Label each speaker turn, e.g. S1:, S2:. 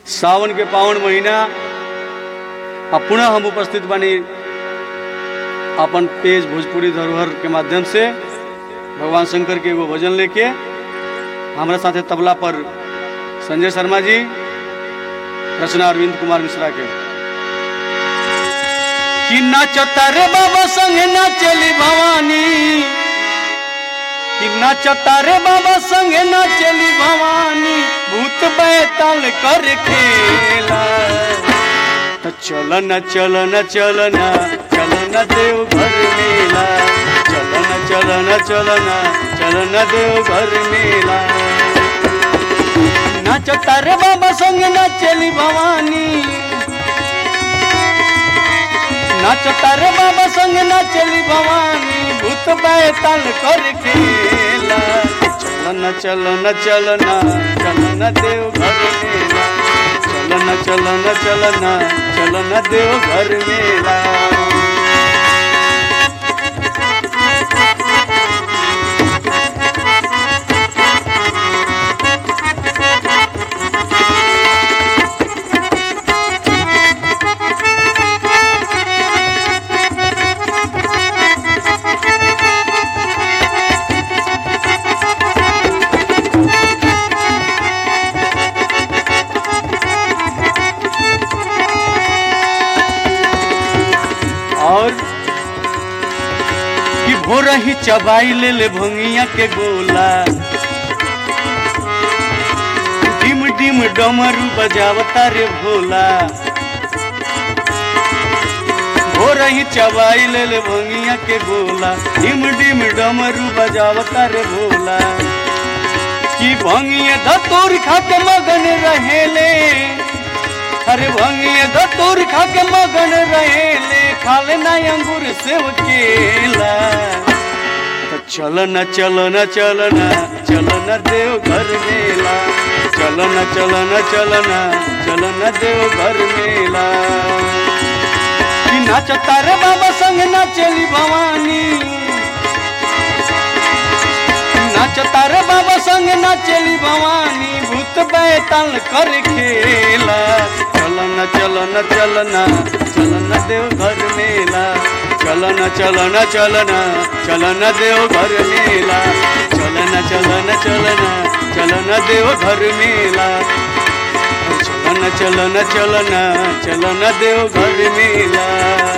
S1: सावन के पावन महीना आ पुनः हम उपस्थित बनी अपन पेज भोजपुरी धरोहर के माध्यम से भगवान शंकर के एगो भजन लेके हमारे साथे तबला पर संजय शर्मा जी रचना अरविंद कुमार मिश्रा के कि नाचता रे बाबा संग नाचली भवानी कि नाचता रे बाबा संग नाचली भवानी भूत बैताल कर खेला तो चल न चल न चल न चल न देव घर मेला चल न चल न चल न चल न देव घर मेला नाचता रे बाबा संग नाचली भवानी नाचता रे बाबा संग नाचली भवानी भूत बैताल कर खेला चलन चलन चलन चलन देव घर मेला चलन चलन चलन चलन देव घर मेला और कि भोर ही चबाई ले ले भंगिया के गोला डिम डिम डमरू बजावता रे भोला भोर ही चबाई ले ले भंगिया के गोला डिम डिम डमरू बजावता रे भोला कि भंगिया धतूर खा के मगन रहेले अरे भंगिए धतूर खा के मगन रहेले खाले ना अंगूर सेव केला तो चल न चल न चल न चल न देव घर मेला चल न चल न चल न चल न देव घर मेला कि नाचता रे बाबा संग नाचली भवानी नाचता रे बाबा संग नाचली भवानी भूत बैताल कर खेला चलन चलन चलन चलन देव घर मेला चलन चलन चलन चलन देव घर मेला चलन चलन चलन चलन देव घर मेला चलन चलन चलन चलन देव घर मेला